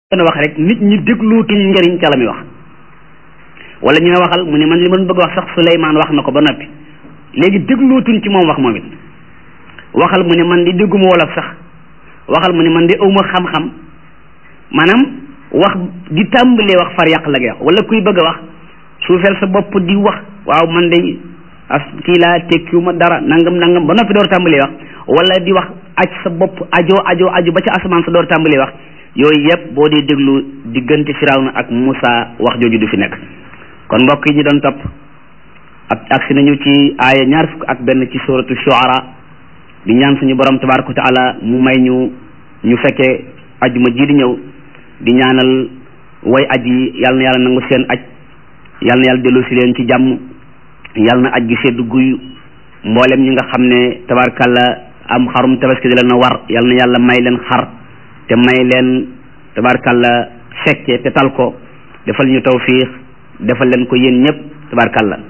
gën a wax rek nit ñi déglootuñ njëriñ ca la muy wax wala ñu ne waxal mu ne man li man bëgg wax sax Suleymaan wax na ko ba noppi léegi déglootuñ ci moom wax moom it waxal mu ne man di dégguma wolof sax waxal mu ne man di awma xam-xam maanaam wax di tàmbalee wax far yàq la ngay wax wala kuy bëgg a wax suufeel sa bopp di wax waaw man de as kii laa tekkiwuma dara nangam nangam ba noppi door tàmbalee wax wala di wax aj sa bopp ajo ajo aju ba ca asamaan sa door tàmbalee wax yooyu yëpp boo dee déglu diggante Firawna ak Muusa wax jooju du fi nekk kon mbokk yi ñu doon topp ak agsi nañu ci aaya ñaar fukk ak benn ci suratu Shuara di ñaan suñu borom tabaraka wa taala mu may ñu ñu fekkee ajuma ji di ñëw di ñaanal way aj yi yal na yàlla nangu seen aj yal na yàlla dellu si leen ci jàmm yal na aj gi sedd guy mboolem ñi nga xam ne tabarakalla am xarum tabaski di la na war yal na yàlla may leen xar te may leen tabarakalla fekke te tal ko defal ñu tawfiix defal leen ko yéen ñëpp tabarakalla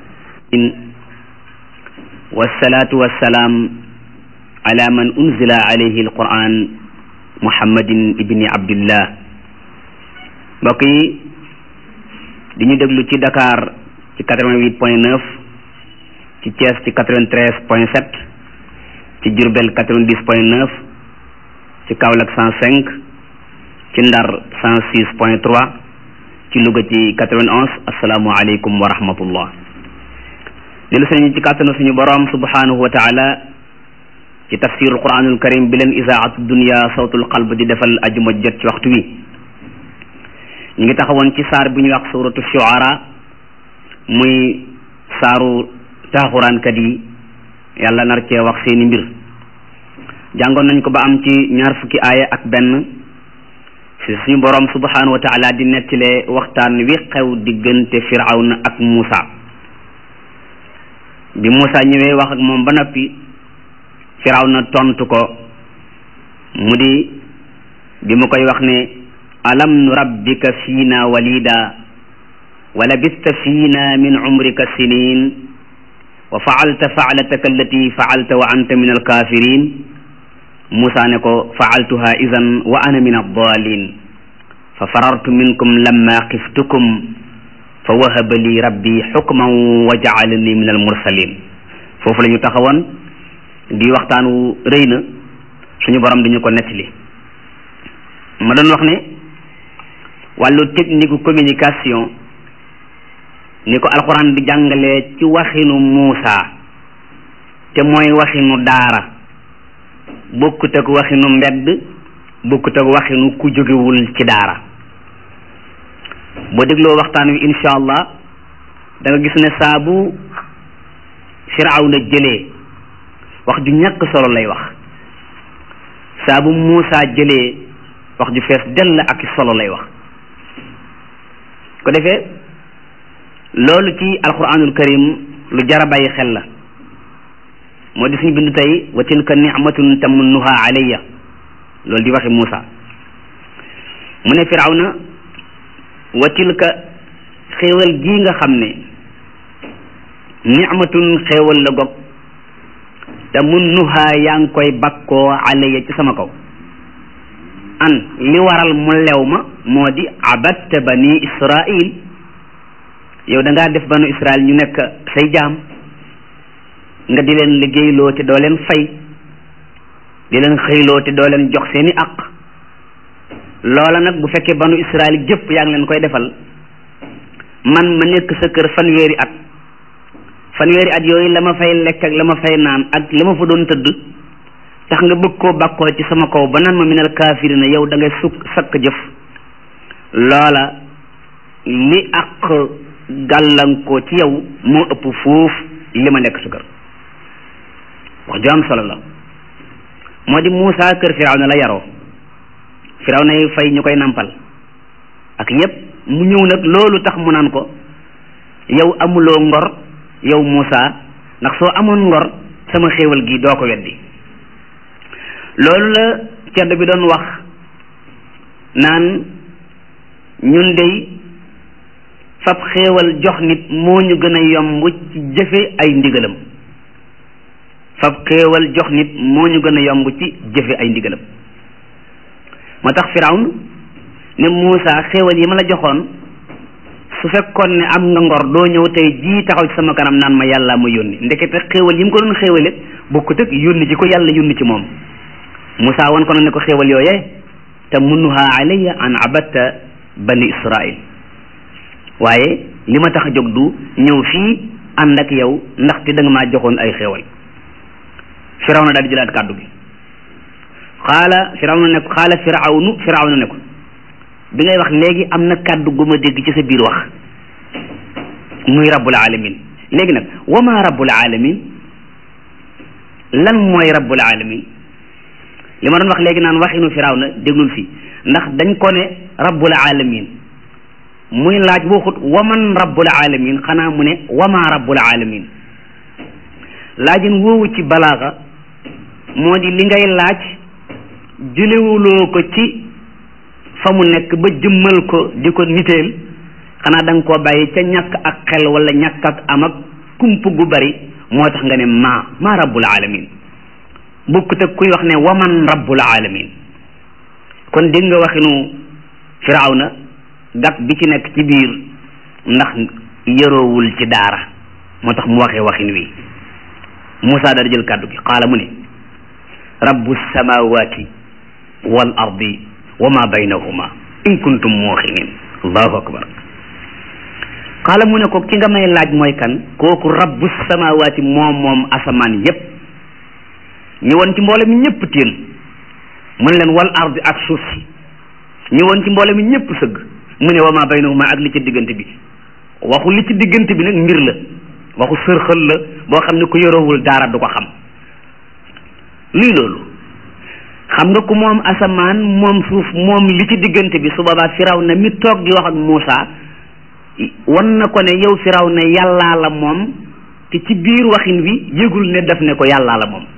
wasalaatu wasalaam ala man unzila alayhi alquran muhammadin ibni abdillah mbokk yi di ñu déglu ci Dakar ci quatre-vingt-huit point neuf ci Thiès ci quatre-vingt-treize point sept ci Diourbel quatre-vingt-dix point neuf ci Kaolack cent cinq ci Ndar cent six point trois ci Louga ci quatre-vingt-onze asalaamualeykum wa rahmatullah dellu sañu ci kàttanu suñu borom subhanahu wa taala ci tafsirul quranul karim bi leen isaatu dunia sawtul qalb di defal ajuma jot ci waxtu wi ñu ngi taxawoon ci saar bi ñuy wax suratu shuara muy saaru taaxuraankat yi yàlla nar cee wax seeni mbir jàngoon nañ ko ba am ci ñaar fukki aaya ak benn si suñu borom subhanahu wa taala di nettile waxtaan wi xew diggante firawna ak Muusa bi Muusa ñëwee wax ak moom ba noppi firawna tontu ko mu di bi mu koy wax ne alam nurabbika fiina walida wa labista fiina min umrika sinin wa faalta faalataka allati faalta wa anta min alkafirin Musa ne ko faaltuha idan wa ana min addalin fa farartu minkum lamma xiftukum fa wahaba li rabbi xukman wa jaalani min almursalin foofu la ñu taxawoon di waxtaan wu rëy na suñu borom dañu ko nettali ma doon wax ne wàllu technique communication ni ko alxuraan di jàngalee ci waxinu Muusa te mooy waxinu daara bokkut ak waxinu mbedd bokkut ak waxinu ku jógewul ci daara boo dégloo waxtaan wi insha allah da nga gis ne saa bu Firawna jëlee wax ju ñàkk solo lay wax saa bu Muusa jëlee wax ju fees dell ak solo lay wax ko defee loolu ci alquranul karim lu jara bàyyi xel la moo di suñu bind tey wa tilka nicmatun tamunnuha alayya loolu di waxi Muusa mu ne firawna wa tilka xéewal gii nga xam ne nicmatun xéewal la gog tamunnuha yaa ngi koy bakkoo alayya ci sama kaw an li waral mu lew ma moo di abatta bani israil yow da ngaa def banu israil ñu nekk say jaam nga di leen liggéeyloo te doo leen fay di leen xëyloo te doo leen jox seeni aq loola nag bu fekkee banu israil jëpp yaa ngi leen koy defal man ma nekk sa kër fanweeri at fanweeri at yooyu la ma fay lekk ak la ma fay naan ak la ma fa doon tëdd tax nga bëgg koo bakkoo ci sama kaw ba naan ma minal kaafirina yow da ngay sukk sakk jëf loola li ak gàllankoo ci yow moo ëpp fuuf li ma nekk sa kër wax ju am solo la moo di Muusa kër Firawna la yaroo Firawna yi fay ñu koy nampal ak yépp mu ñëw nag loolu tax mu naan ko yow amuloo ngor yow Muusa ndax soo amoon ngor sama xéewal gi doo ko weddi loolu la cedd bi doon wax naan ñun dey fab xéewal jox nit moo ñu gën a yomb ci jëfe ay ndigalam fab xéewal jox nit moo ñu gën a yomb ci jëfe ay ndigalam moo tax firawn ne Muusa xéewal yi ma la joxoon su fekkoon ne am nga ngor doo ñëw tey jii taxaw ci sama kanam naan ma yàlla ma yónni ndekete xéewal yi mu ko doon xéewale bokkut ak yónni ci ko yàlla yónni ci moom Muusa won ko ne ko xéewal yooyee te munnuha alayya an abatta bani israil waaye li ma tax a jóg du ñëw fii ànd ak yow ndaxte da nga maa joxoon ay xéewal firawna daal di jëlaat kàddu gi xaala firawna ne ko xaala firawnu firawna ne ko bi ngay wax léegi am na kàddu gu ma dégg ci sa biir wax muy rabbul alamin léegi nag wama rabbul alamin lan mooy rabbul alamin li ma doon wax léegi naan waxinu firawna déglul fii ndax dañ ko ne rabbul alamin muy laaj waxut waman rabbul alamin xanaa mu ne wama rabbul alamin laajin woowu ci balaaxa moo di li ngay laaj jëlewuloo ko ci fa mu nekk ba jëmmal ko di ko niteel xanaa da nga koo bàyyi ca ñàkk ak xel wala ñàkk ak am ak kump gu bari moo tax nga ne maa maa rabbul alamin bokkut ak kuy wax ne waman rabbul alamin kon dégg nga waxinu firawna gàtt bi ci nekk ci biir ndax yëroowul ci daara moo tax mu waxee waxin wi Moussa dara jël kàddu gi xaala mu ne rabbu samawati wal ardi wa ma baynahuma in kuntum muuqinin allahu akbar xaala mu ne ko ki nga may laaj mooy kan kooku rabbu samawati moom moom asamaan yépp ñëwoon ci mboole mi ñëpp téen mu ne leen wal ardi ak suuf si ñëwoon ci mboole mi ñëpp sëgg mu ne wa ma baynahuma ak li ci diggante bi waxu li ci diggante bi nag mbir la waxu sërxël la boo xam ne ku yorowul daara du ko xam luy loolu xam nga ku moom asamaan moom suuf moom li ci diggante bi su boobaa firaw na mi toog di wax ak Muusa wan na ko ne yow firaw na yàllaa la moom te ci biir waxin wi yëgul ne daf ne ko yàllaa la moom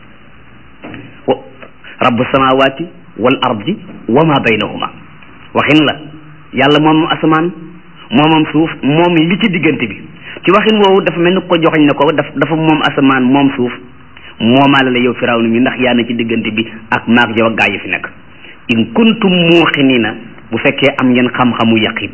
rabbu samawati wal ardi wa ma baynahuma waxin la yàlla moom asamaan moomam suuf moom li ci diggante bi ci waxin woowu dafa mel ni ko joxañ ne ko daf dafa moom asamaan moom suuf moomaale la yow firawna mi ndax yaa na ci diggante bi ak maag yow ak gaa yi fi nekk in kuntum muuqinina bu fekkee am ngeen xam-xamu yaqin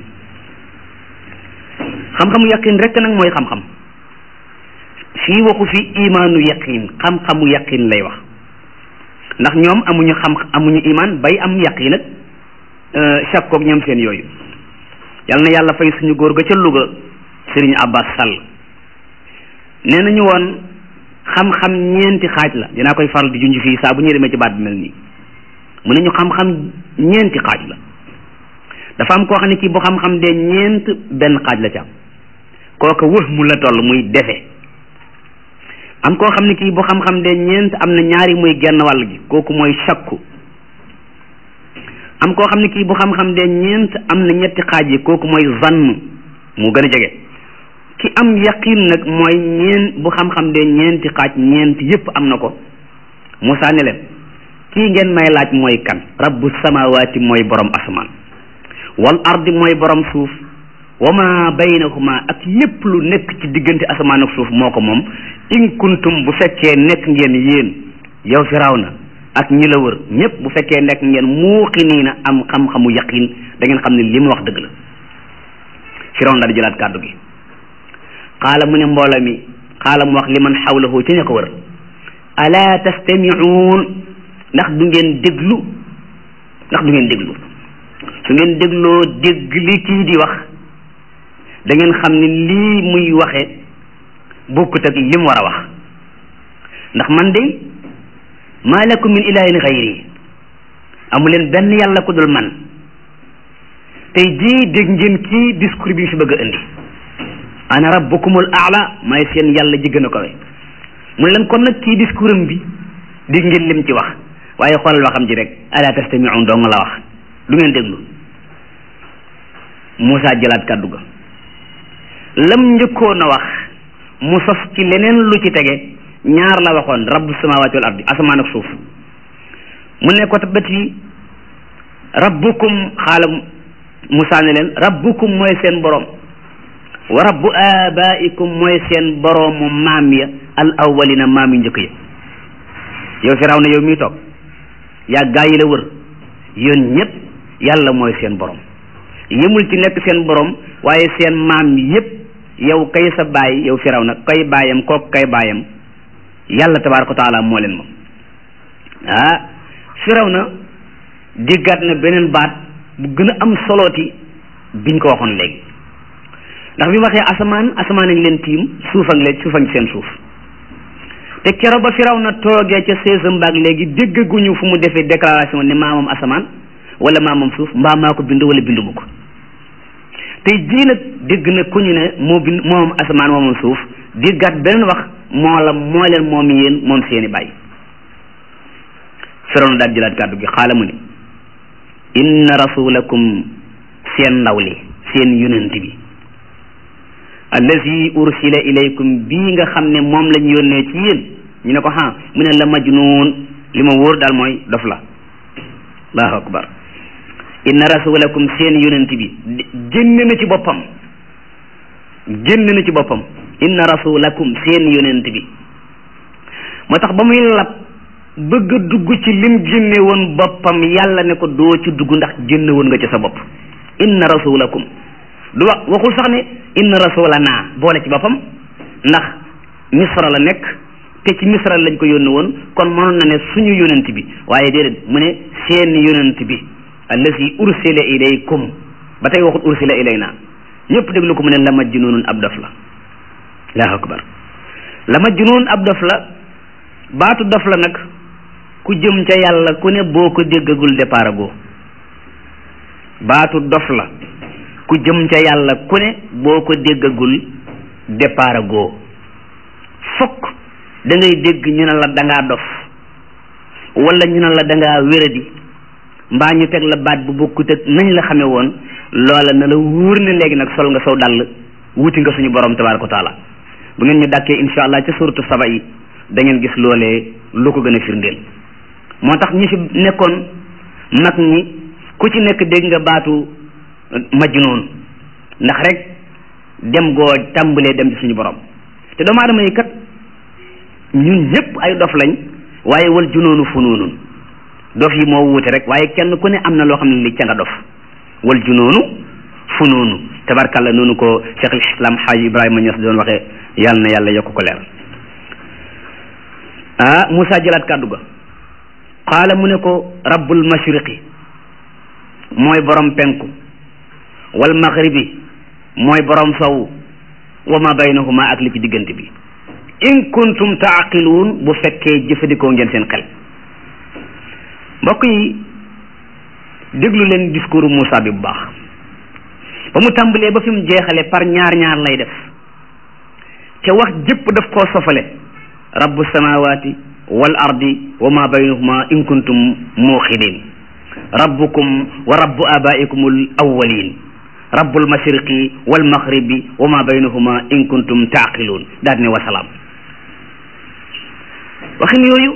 xam-xamu yaqin rek nag mooy xam-xam fii waxu fi imaanu yaqin xam-xamu yaqin lay wax ndax ñoom amuñu xam amuñu imaan bay am yaqin ak sakkoog ñoom seen yooyu yal na yàlla fay suñu góor ga ca Louga Sëriñ Abbas Sall nee nañu woon xam-xam ñeenti xaaj la dinaa koy faral di junj fii saa bu ñu demee ci baat bi mel nii mu ne ñu xam-xam ñeenti xaaj la dafa am koo xam ne kii bu xam-xam de ñeent benn xaaj la ci am kooka wëx mu la toll muy defe am koo xam ne kii bu xam-xam de ñeent am na ñaari muy genn wàll gi kooku mooy sakku am koo xam ne kii bu xam-xam de ñeent am na ñetti xaaj yi kooku mooy zann mu gën a jege ki am yaqin nag mooy ñeen bu xam-xam de ñeenti xaaj ñeent yépp am na ko Moussa ne leen kii ngeen may laaj mooy kan rabbu samawaati mooy borom asamaan wal ardi mooy borom suuf wa ma baynahuma ak lépp lu nekk ci diggante asamaan ak suuf moo ko moom in kuntum bu fekkee nekk ngeen yéen yow firawna ak ñi la wër ñépp bu fekkee nekk ngeen muuqiniina am xam-xamu yaqin da ngeen xam ne li mu wax dëgg la firawna daal di jëlaat kàddu gi xaala mu ne mbooloo mi xaala mu wax li man xawlahu ci ña ko wër ala tastamiuun ndax du ngeen déglu ndax du ngeen déglu su ngeen dégloo dégg li kii di wax da ngeen xam ne lii muy waxe bokkut ak li mu war a wax ndax man de maa lakum min ilahin xayri amu leen benn yàlla ku dul man tey jii dégg ngeen kii discours bi fi bëgg a indi ana rabbukumul aala may seen yàlla ji gën a kawe mu ne leen kon nag kii discours am bi dégg ngeen lim ci wax waaye xoolal waxam ji rek ala tastamiun dong la wax du ngeen déglu Moussa jëlaat kàddu ga lam njëkkoon a wax mu sos ci leneen lu ci tege ñaar la waxoon rabbu samawati wal ardi asamaan ak suuf mu ne ko tabati rabbukum xaala Moussa ne leen rabbukum mooy seen borom wa rabbu abaikum mooy seen boroomu maam ya al awwalina maam yu njëkk ya yow firaw na yow mii toog yaa gaa yi la wër yéen ñëpp yàlla mooy seen borom yëmul ci nekk seen borom waaye seen maam yépp yow kay sa baay yow firaw na kay baayam kook kay baayam yàlla tabaaraka wa taala moo leen moom ah firaw na diggaat na beneen baat bu gën a am solooti biñ ko waxoon léegi ndax bi waxee asamaan asamaan a ngi leen tiim suuf ak leen suuf ak seen suuf te keroog ba firaw na toogee ca seesam baag léegi déggaguñu fu mu defee déclaration ne maamam asamaan wala maamam suuf mbaa maa ko bind wala binduma ko tey jii nag dégg na ku ñu ne moo bind moomam asamaan moomam suuf déggaat beneen wax moo la moo leen moom yéen moom seeni bàyyi firaw na daal jëlaat kàddu gi xaala mu ne inna rasulakum seen ndaw li seen yonent bi allazi ursila ilaykum bii nga xam ne moom lañ yónnee ci yéen ñu ne ko ha mu ne la majnuun li ma wóor daal mooy dof la allahu akbar inna rasulakum seen yonent bi génn na ci boppam génn na ci boppam inna rasulakum seen yonent bi moo tax ba muy lab bëgg a dugg ci lim génne woon boppam yàlla ne ko doo ci dugg ndax génne woon nga ci sa bopp inna rasulakum du wax waxul sax ne inna rasulana boole ci boppam ndax misra la nekk te ci misra lañ ko yónni woon kon mënoon na ne suñu yonent bi waaye déedéet mu ne seen yonent bi allazi ursila ilaykum ba tey waxut ursila ilayna ñëpp déglu ko mu ne la majnuunun ab dof la allahu akbar la majnuun ab dof la baatu dof la nag ku jëm ca yàlla ku ne boo ko déggagul départ goo baatu dof la ku jëm ca yàlla ku ne boo ko déggagul départ goo fokk da ngay dégg ñu ne la dangaa dof wala ñu ne la dangaa wéradi mbaa ñu teg la baat bu bokkut ak nañ la xamee woon loola na la wóor ne léegi nag sol nga saw dàll wuti nga suñu borom tabaaraka wa taala bu ngeen ñu dàkkee insha allah ca suratu saba yi da ngeen gis loolee lu ko gën a firndeel moo tax ñi fi nekkoon mag ñi ku ci nekk dégg nga baatu majnuun ndax rek dem goo tàmbalee dem ci suñu borom te doomu aadama yi kat ñun ñëpp ay dof lañ waaye wal junoonu funuunun dof yi moo wuute rek waaye kenn ku ne am na loo xam ne li ca nga dof wal junoonu funuunu tabarkalla noonu ko cheikh al islam xaaji ibrahima ñas doon waxee yàlla na yàlla yokk ko leer ah Moussa jëlaat kàddu ga qaala mu ne ko rabbul mashriqi mooy borom penku wal maghribi mooy borom sowu wa ma baynahuma ak li ci diggante bi in kuntum taaqiluun bu fekkee jëfandikoo ngeen seen xel mbokk yi déglu leen discours Moussa bi bu baax ba mu tàmbalee ba fi mu jeexale par ñaar ñaar lay def te wax jëpp daf koo sofale rabbu samawati wal ardi wa ma baynahuma in kuntum muuqinin rabbukum wa rabbu abaikum al awwalin rabbul mashriqi wal maghribi wa ma baynahuma in kuntum taaqiluun daal ne wasalaam waxin yooyu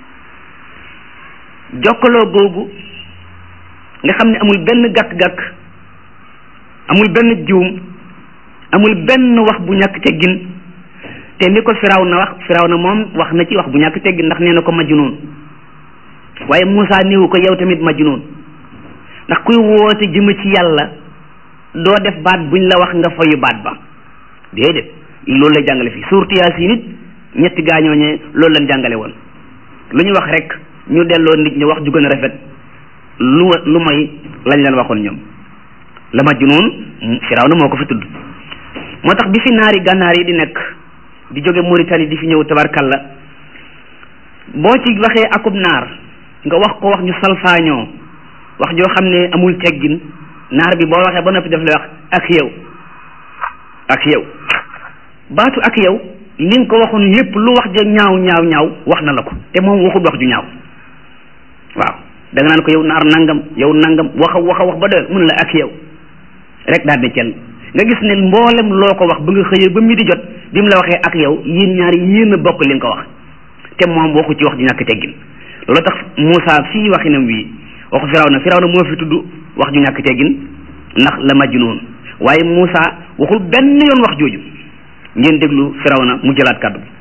jokkaloo googu nga xam ne amul benn gàkk-gàkk amul benn juum amul benn wax bu ñàkk teggin te li ko firaw na wax firaw na moom wax na ci wax bu ñàkk teggin ndax nee na ko majnuun waaye Moussa néewu ko yow tamit majnuun ndax kuy woote jëme ci yàlla doo def baat buñ la wax nga fayu baat ba déedéet loolu lay jàngale fii suurtu Yaasin it ñetti gaañooñee loolu lañ jàngale woon lu ñu wax rek ñu delloo nit ñi wax ju gën a rafet lu lu may lañ leen waxoon ñoom la majnuun firaw na moo ko fi tudd moo tax bi fi naari gànnaar yi di nekk di jóge Mauritanie di fi ñëw tabarkalla boo ci waxee akub naar nga wax ko wax ñu salfaañoo wax joo xam ne amul teggin naar bi boo waxee ba noppi daf lay wax ak yow ak yow baatu ak yow li nga ko waxoon yépp lu wax ja ñaaw ñaaw ñaaw wax na la ko te moom waxul wax ju ñaaw waaw da nga naan ko yow naar nangam yow nangam wax a wax a wax ba doyal mun la ak yow rek daal di cel nga gis ne mboolem loo ko wax ba nga xëyee ba mi di jot bi mu la waxee ak yow yéen ñaari yéen a bokk li nga ko wax te moom waxu ci wax ju ñàkk teggin loolu tax Moussa fii waxinam wi waxu firaw na firaw na moo fi tudd wax ju ñàkk teggin ndax la majnuun waaye Moussa waxul benn yoon wax jooju ngeen déglu firaw na mu jëlaat kàddu bi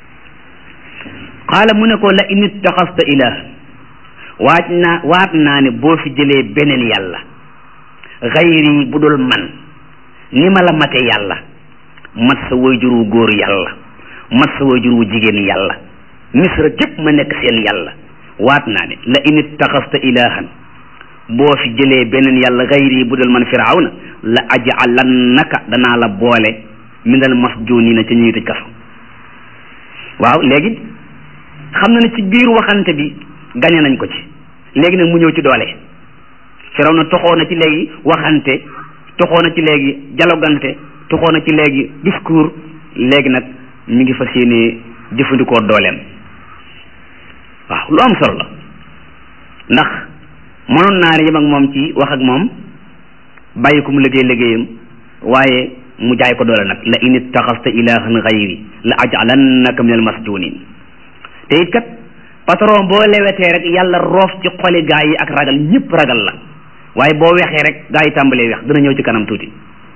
qaala mu ne ko la in ittaxasta ilah waaj naa waat naa ne boo fi jëlee beneen yàlla xayri bu dul man ni ma la mate yàlla mat sa wayjur wu góor yàlla mat sa wayjur wu jigéen yàlla misra gépp ma nekk seen yàlla waat naa ne la in ittaxasta ilahan boo fi jëlee beneen yàlla xayri bu dul man firawna la ajalannaka danaa la boole minal masjunina ca ñuy tëj kaso waaw léegi xam na ne ci biir waxante bi gañe nañ ko ci léegi nag mu ñëw ci doole firawna toxoo na ci léegi waxante toxoo na ci léegi dialogante toxoo na ci léegi discours léegi nag mi ngi fas yéene jëfandikoo dooleem waaw lu am solo la ndax mënoon naa yem ak moom ci wax ak moom bàyyi ko mu liggéey liggéeyam waaye mu jaay ko doole nag la in ittaxasta ilahan xayri la ajalannaka min al masjunin te it kat patron boo lewetee rek yàlla roof ci xoli gaa yi ak ragal ñëpp ragal la waaye boo wexee rek gaa yi tàmbalee wex dina ñëw ci kanam tuuti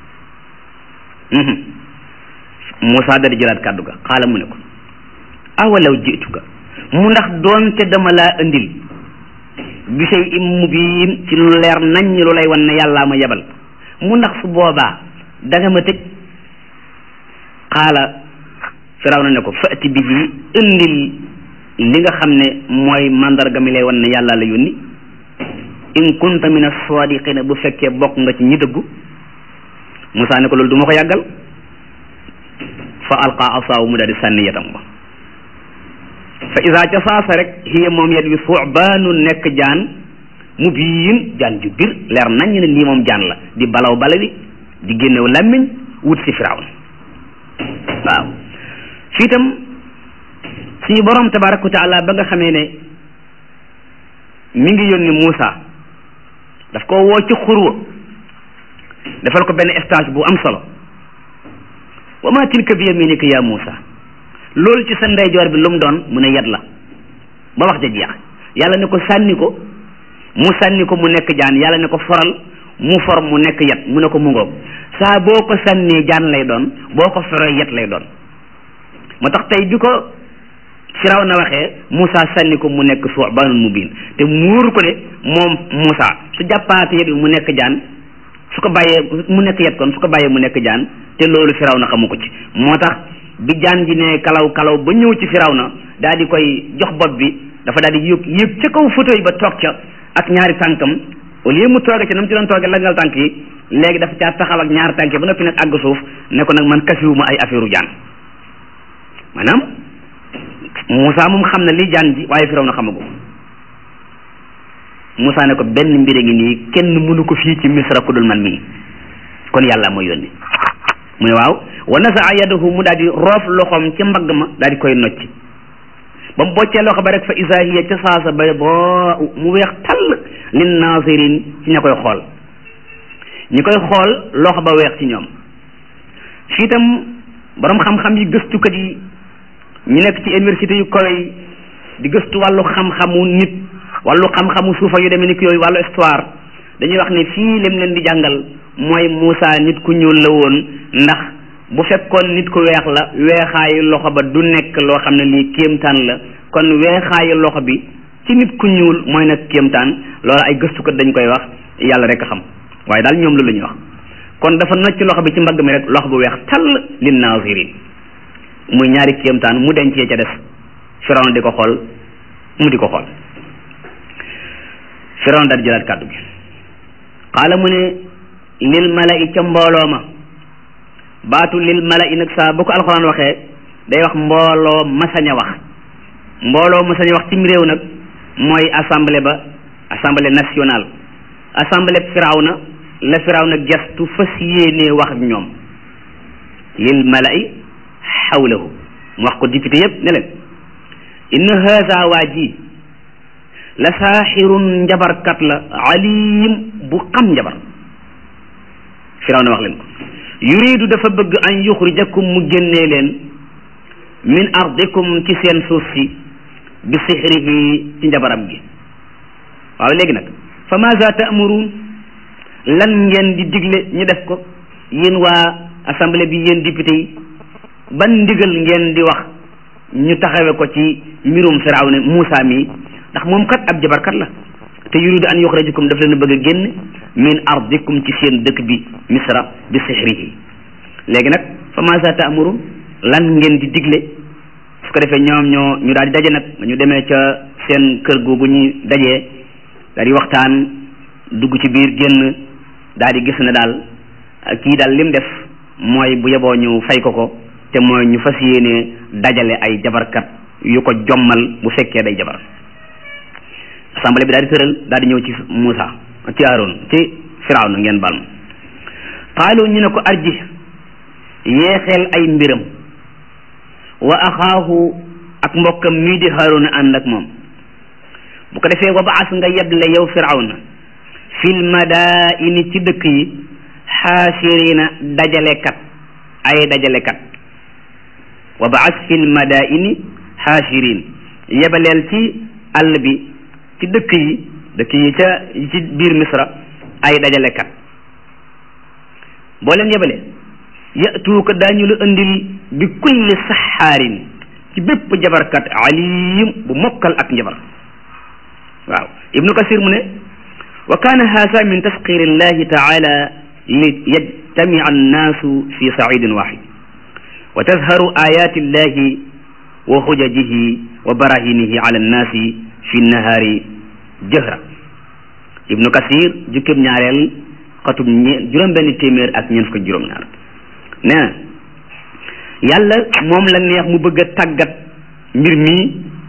Moussa dadi jëlaat kàddu ga xaala mu ne ko awalaw jituka mu ndax doonte dama laa indil bi shay im mubiin ci lu leer nañ lu lay wan ne yàllaa ma yebal mu ndax su boobaa danga ma tëj xaala firaw na ne ko fati bi ji indil li nga xam ne mooy mandarga mi lay wan ne yàlla la yónni in kunta min as-sadiqina bu fekkee bokk nga ci ñi dëggu Musaa ne ko loolu du ma ko yàggal fa alqa asaaw mu daal di sànni yatam ba fa isa ca saasa rek hiya moom yet wi suubaanu nekk jaan mu biin jaan ju bir leer nañ ne lii moom jaan la di balaw balawi di génnew làmmiñ wut si firawn waaw fii itam suñu borom tabaraka wa taala ba nga xamee ne mi ngi yónni Muusa daf ko woo ci xurwa defal ko benn stage bu am solo wa ma tilka bi yaminika ya Muusa loolu ci sa ndeyjoor bi lu mu doon mu ne yat la ba wax ja jeex yàlla ne ko sànni ko mu sànni ko mu nekk jaan yàlla ne ko foral mu for mu nekk yat mu ne ko mu ngoog saa boo ko sànnee jaan lay doon boo ko foree yat lay doon moo tax tey bi ko firaw na waxee Moussa sànni ko mu nekk su'baanun mubiin te muur ko ne moom Moussa su jàppaate yet bi mu nekk jaan su ko bàyyee mu nekk yet kon su ko bàyyee mu nekk jaan te loolu firaw na xamu ko ci moo tax bi jaan ji ne kalaw kalaw ba ñëw ci firaw na daal di koy jox bopp bi dafa daal di yëg yëg ca kaw photo yi ba toog ca ak ñaari tànkam au lieu mu tooge ci na mu ci doon tooge langal tànk yi léegi dafa caa taxaw ak ñaari tànk yi ba noppi nag àgg suuf ne ko nag man kasiwuma ay affaire u jaan maanaam Moussa moom xam na li jaan ji waaye firaw na xamagu Moussa ne ko benn mbir a ngi nii kenn mënu ko fii ci misra ku dul man mii kon yàlla mooy yónni mu ne waaw wa nasaa yadahu mu daal di roof loxoom ci mbagg ma daal di koy nocc ba mu boccee loxo ba rek fa isa hiya ca saasa ba boo mu weex tall lin naasirin ci ña koy xool ñi koy xool loxo ba weex ci ñoom fii itam borom xam-xam yi gëstukat yi ñu nekk ci université yu kawe yi di gëstu wàllu xam-xamu nit wàllu xam-xamu suufa yu demee ni ki yooyu wàllu histoire dañuy wax ne fii lim leen di jàngal mooy Moussa nit ku ñuul la woon ndax bu fekkoon nit ku weex la weexaayu loxo ba du nekk loo xam ne lii kéemtaan la kon weexaayu loxo bi ci nit ku ñuul mooy nag kéemtaan loolu ay gëstukat dañ koy wax yàlla rek a xam waaye daal ñoom loolu la ñuy wax kon dafa nocc loxo bi ci mbagg mi rek loxo bu weex tall lin nazirin muy ñaari kéemtaan mu dencee ca des Firawna di ko xool mu di ko xool Firawna daal di jëlaat kàddu gi xaala mu ne lil mala'i ca mbooloo ma baatu lil mala'i nag saa bu ko alxuraan waxee day wax mbooloo masañ a wax mbooloo masañ a wax cim réew nag mooy assemblée ba assemblée nationale assemblée firawna la firawna gestu fas yéenee wax ak ñoom lil mala'i xawlahu mu wax ko député yépp ne leen inna haza waa ji la saaxirun njabarkat la alim bu xam njabar firawna wax leen ko yuridu dafa bëgg an yuxrijakum mu génnee leen min ardikum ci seen suuf si bi sixrihi ci njabaram gi waaw léegi nag fa maza ta'murun lan ngeen di digle ñu def ko yéen waa assemblée bi yéen député yi ban ndigal ngeen di wax ñu taxawe ko ci mbirum firawna Muusa mi ndax moom kat ab jabarkat la te yuridu an yuxrajakum daf leen bëgg a génn min ardikum ci seen dëkk bi misra bi sihrihi léegi nag fa maasa taamurun lan ngeen di digle su ko defee ñoom ñoo ñu daal di daje nag ñu demee ca seen kër googu ñuy dajee daal di waxtaan dugg ci biir génn daal di gis ne daal kii daal lim def mooy bu yeboo ñu fay ko ko te mooy ñu fas yéene dajale ay jabarkat yu ko jommal bu fekkee day jabar assemblée bi daal di tëral daal di ñëw ci Moussa ci Aaron ci Firawna ngeen baal ma qaalu ñu ne ko arji yeexeel ay mbiram wa axaahu ak mbokkam mii di Haaruna ànd ak moom bu ko defee wa baas nga yeble yow Firawna fil madaini ci dëkk yi xaasirina dajalekat ay dajalekat wa baas fil madaini xaasirin yebaleel ci àll bi ci dëkk yi dëkk yi ca ci biir misra ay dajalekat boo leen yebalee yatuuka daañu la indil bi kulli saxaarin ci bépp jabarkat alim bu mokkal ak njabar waaw ibnu kasir mu ne wa kaana haasa min tasqir illahi taala li yajtamia annaasu fi saidin waxid wa tazharu ayati illahi wa xujajihi wa barahinihi ala annaasi fi nahaari jëhra ibnu kasir jukkib ñaareel xatub ñe juróom benn téeméer ak ñeent fukk juróom ñaar nee na yàlla moom la neex mu bëgg a tàggat mbir mii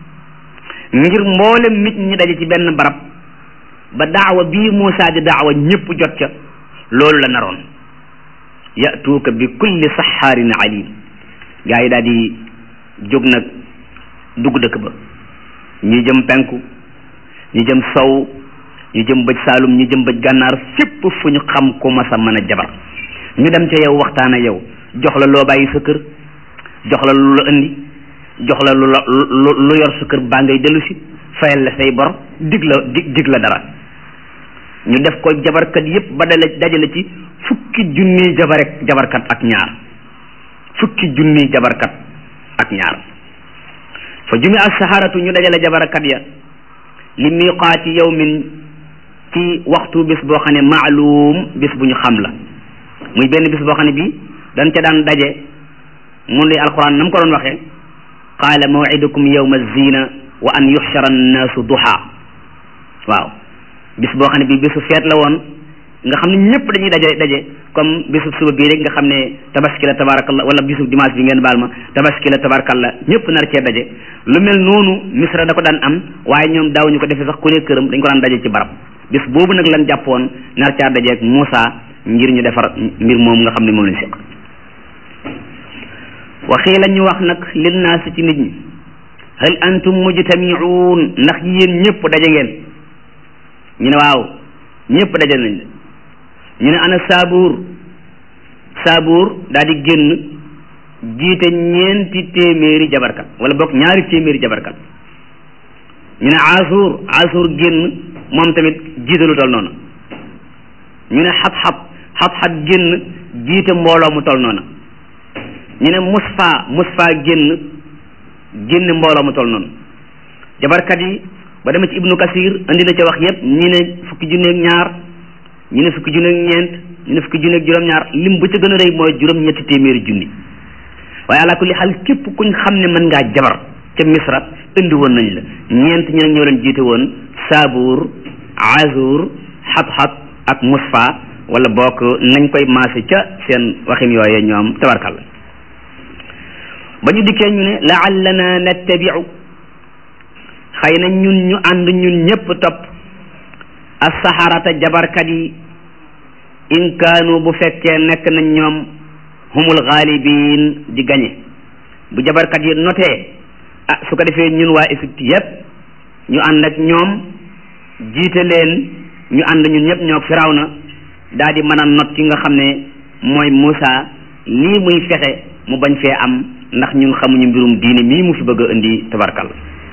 ngir mboolem nit ñi daje ci benn barab ba daawa bii Muusaa di daawa ñëpp jot ca loolu la naroon yatuuka bi kulli saxaarin alim gaa yi daal di jóg nag dugg dëkk ba ñi jëm penku ñi jëm sow ñu jëm bëj saalum ñu jëm bëj gànnaar fépp fu ñu xam ku mas a mën a jabar ñu dem ca yow waxtaan ak yow jox la loo bàyyi sa kër jox la lu la indi jox la lu la lu yor sa kër baa ngay dellu si fayal la say bor dig la dig dig la dara ñu def ko jabarkat yépp ba dale dajale ci fukki junniy jabarek jabarkat ak ñaar fukki junniy jabarkat ak ñaar fa jumi as-saharatu ñu dajale jabarkat ya li miqaati yawmin ci waxtu bis boo xam ne maalum bis bu ñu xam la muy benn bis boo xam ne bii dañ ca daan daje mun lay alquran na mu ko doon waxee qaala mawidukum yawma zina wa an yuxshara annaasu duha waaw bis boo xam ne bii bisu feet la woon nga xam ne ñëpp dañuy daje daje comme bisu suba bii rek nga xam ne tabaski la tabarakallah wala bisu dimanche bi ngeen baal ma tabaski la tabarakallah ñëpp nar cee daje lu mel noonu misra da ko daan am waaye ñoom daawuñu ko defee sax ku ne këram dañ ko daan daje ci barab bis boobu nag lan jàppoon nar caa dajeeg Moussa ngir ñu defar mbir moom nga xam ne moom lañ seq waxii la ñu wax nag lin naas ci nit ñi hal antum mujtamiuun ndax yéen ñëpp daje ngeen ñu ne waaw ñëpp daje nañ ñu ne ana saabuur saabuur daal di génn jiite ñeenti téeméeri jabarkat wala bokk ñaari téeméeri jabarkat ñu ne asuur asuur génn moom tamit jiite lu tol noonu ñu ne xab-xab xab-xab génn jiite mbooloo mu tol noonu ñu ne musfa musfa génn génn mbooloo mu tol noonu jabarkat yi ba demee ci ibnu kasir andi na ca wax yépp ñi ne fukki junneeg ñaar ñu ne fukki junneeg ñeent ñu ne fukki junneeg juróom-ñaar lim ba ca gën a rëy mooy juróom-ñetti téeméeri junni waaye ala kulli xaal képp kuñ xam ne mën ngaa jabar ca misra indi woon nañ la ñeent ñu nag ñoo leen jiite woon saabuur azur xab-xab ak musfa wala bokk nañ koy maase ca seen waxin yooye ñoom tabarkalla ba ñu dikkee ñu ne laallana nattabiu xëy na ñun ñu ànd ñun ñépp topp as-saharata jabarkat yi in kaanu bu fekkee nekk nañ ñoom humul ghalibin di gañe bu jabarkat yi notee ah su ko defee ñun waa Égypte yépp ñu ànd ak ñoom jiite leen ñu ànd ñun ñëpp ñoo Firawna daal di mën a not ki nga xam ne mooy Moussa lii muy fexe mu bañ fee am ndax ñun xamuñu mbirum diine mii mu fi bëgg a indi tabarkal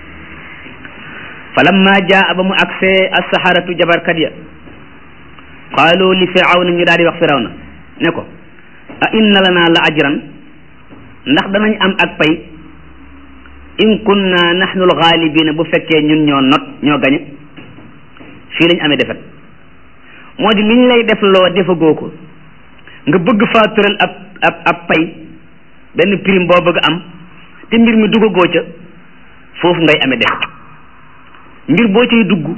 falamma jaa ba mu agsee as-saharatu jabarkat ya qaalu li firawna ñu daal di wax firawna ne ko a inna lana la ajran ndax danañ am ak pay in kunna nahnu al-ghalibina bu fekkee ñun ñoo not ñoo gañe fii lañ amee defet moo di liñ lay def loo defagoo ko nga bëgg faa tëral ab ab ab pay benn prime boo bëgg am te mbir mi duggagoo ca foofu ngay amee defet mbir boo cay dugg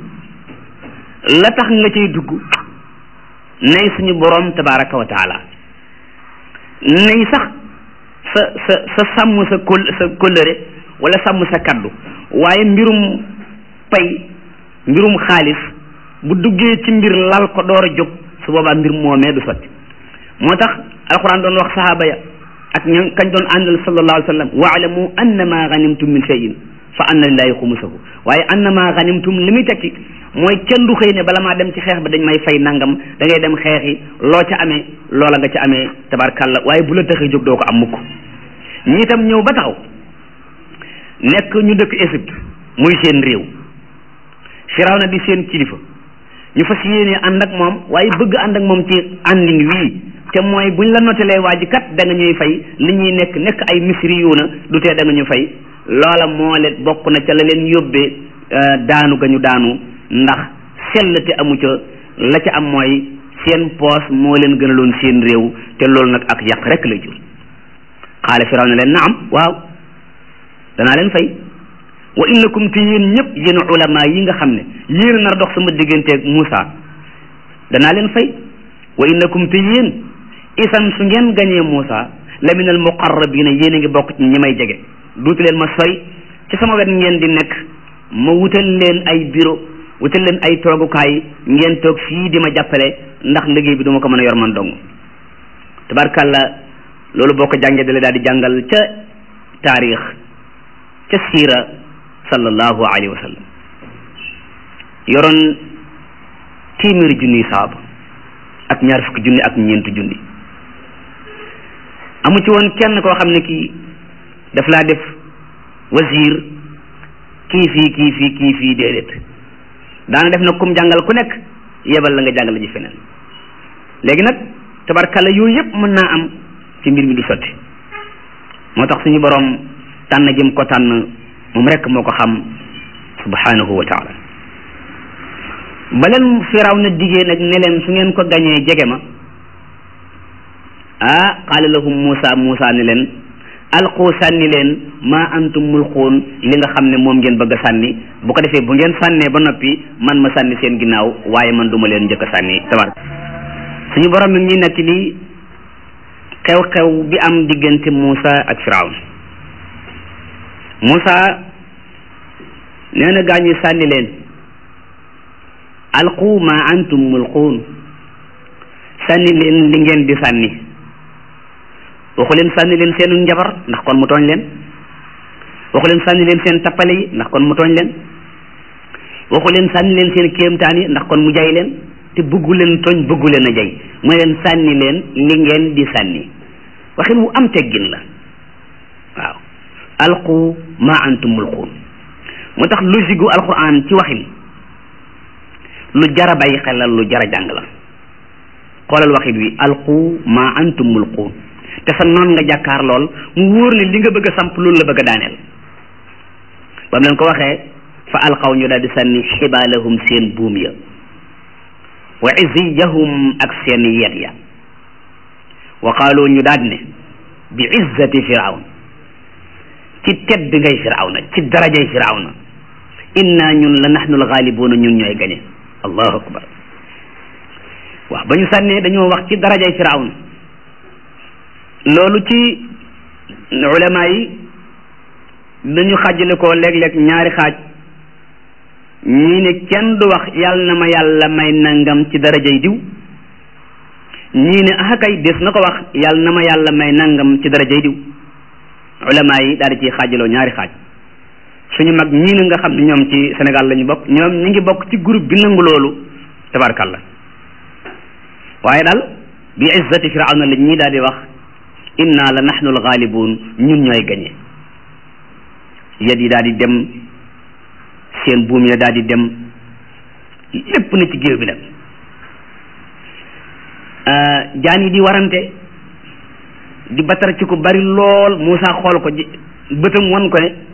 la tax nga cay dugg nay suñu borom tabaraka wa taala nay sax sa sa sa sàmm sa kol sa kóllëre wala sàmm sa kaddu waaye mbirum pay mbirum xaalis bu duggee ci mbir lal ko door a jóg su boobaa mbir moomee du sotti moo tax alquran doon wax sahaaba ya ak ña kañ doon àndal sallallahu alayhi wa sallam waalamu annama ganimtum min cheyin fa anna lillahi xumusahu waaye annama ganimtum li muy tekki mooy kenn du xëy ne bala maa dem ci xeex ba dañ may fay nangam da ngay dem xeexi loo ca amee loola nga ca amee tabarkàlla waaye bu la taxee jóg doo ko am mukk ñi itam ñëw ba taxaw nekk ñu dëkk Égypte muy seen réew Firawna di seen kilifa ñu fas yéene ànd ak moom waaye bëgg ànd ak moom ci àndin wii te mooy buñ la notelee waa ji kat da nga ñuy fay li ñuy nekk nekk ay misri yu na du tee da nga ñu fay loola moo leen bokk na ca la leen yóbbee daanu ga ñu daanu ndax sell te amu ca la ca am mooy seen poos moo leen gënaloon seen réew te loolu nag ak yàq rek lay jur xaale firaw na leen naam waaw danaa leen fay wa innakum te yéen ñëpp yéen ulama yi nga xam ne yéen a nar dox sama digganteeg Moussa danaa leen fay wa innakum te yéen isan su ngeen gañee Moussa la min al muqarrabina yéen a ngi bokk ci ñi may jege duuti leen ma sori ci sama wet ngeen di nekk ma wutal leen ay bureau wutal leen ay toogukaay ngeen toog fii di ma jàppale ndax liggéey bi duma ko mën a yor man dong tabarkàlla loolu boo ko jàngee dale daal di jàngal ca taarix ca siira sallallahu alayhi wa sallam yoroon téeméeri junniy saaba ak ñaar fukki junni ak ñeenti junni amu ci woon kenn koo xam ne kii daf laa def wasiir kii fii kii fii kii fii déedéet daana def nag kum jàngal ku nekk yebal la nga jàngale ji feneen léegi nag tabarkalla yooyu yëpp mën naa am ci mbir mi du sotti moo tax suñu borom tànn jëm ko tànn moom rek moo ko xam subhanahu wa taala ba leen firaw na digee nag ne leen su ngeen ko gañee jege ma ah qaala lahum Muusa Muusa ne leen alqu sànni leen ma antum mulquun li nga xam ne moom ngeen bëgg a sànni bu ko defee bu ngeen sànnee ba noppi man ma sànni seen ginnaaw waaye man duma leen njëkk a sànni tabar suñu borom mi ngi nekk li xew-xew bi am diggante Muusa ak Firawn Muusa nee na gaa ñi sànni leen alqu ma antum mulquun sànni leen li ngeen di sànni waxu leen sànni leen seenu njabar ndax kon mu tooñ leen waxu leen sànni leen seen tappale yi ndax kon mu tooñ leen waxu leen sànni leen seen kéemtaan yi ndax kon mu jay leen te bëggu leen tooñ bëggu leen a jay mu leen sànni leen li ngeen di sànni waxin wu am teggin la waaw alqu ma antum mulquun moo tax logique gu alquran ci waxin lu jara bàyyi xel la lu jara jàng la xoolal waxin wi alqu ma antum mulquun te sa noon nga jàkkaar lool mu wóor ne li nga bëgg a samp loolu la bëgg a daaneel ba mu leen ko waxee fa alqaw ñu daal di sànni xibaalahum seen buum ya wa iziyahum ak seen yet ya wa qaalu ñu daal ne bi izzati firawn ci tedd ngay firawna ci darajay firawna inna ñun la nahnu alxaalibuuna ñun ñooy gañe allahu akbar waaw ba ñu sànnee dañoo wax ci darajay firawna loolu ci ulama yi dañu xàjjale ko léeg-léeg ñaari xaaj ñii ne kenn du wax yàlla na ma yàlla may nangam ci darajay diw ñii ne ah kay des na ko wax yàlla na ma yàlla may nangam ci darajay diw ulama yi daal di ciy xaajaloo ñaari xaaj suñu mag ñii na nga xam ne ñoom ci Sénégal la ñu bokk ñoom ñi ngi bokk ci groupe bi nangu loolu tabarkalla waaye daal bi izzati firawna la ñii daal di wax inna la nahnu alxaalibuun ñun ñooy gañe yet yi daal di dem seen buum ya daal di dem lépp na ci géew bi nag jaan yi di warante di batar ci ko bari lool Moussa xool ko ji bëtam wan ko ne